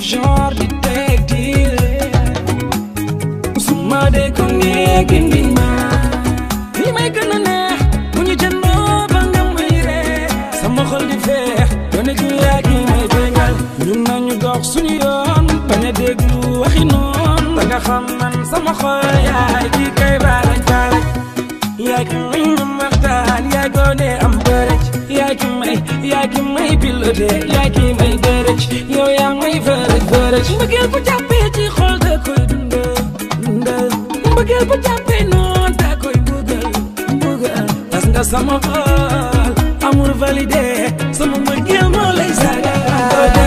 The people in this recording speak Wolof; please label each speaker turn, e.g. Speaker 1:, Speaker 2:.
Speaker 1: genre di teg diile su ma dee ko néegi ndi ma li may gën a neex bu ñu jëndoo ba nga may ree sama xol di feex doone ci yaa gi may bégal ñun nañu dox suñu yoon bañ a déglu waxi noon da nga xam man sama xol yaay ki kay baalaj baalaj yaay ki may ñu waxtaan yaay goone am bërëj yaay ki may yaay ki may piloté yaay ki may bërëj yow yaa may bërëj bërëj mbëggeel bu jàppee ci xol da koy dundal dundal mbëggeel bu jàppee noon da koy mbugal mbugal tas nga sama xol amul validé sama mbëggeel moo lay sagal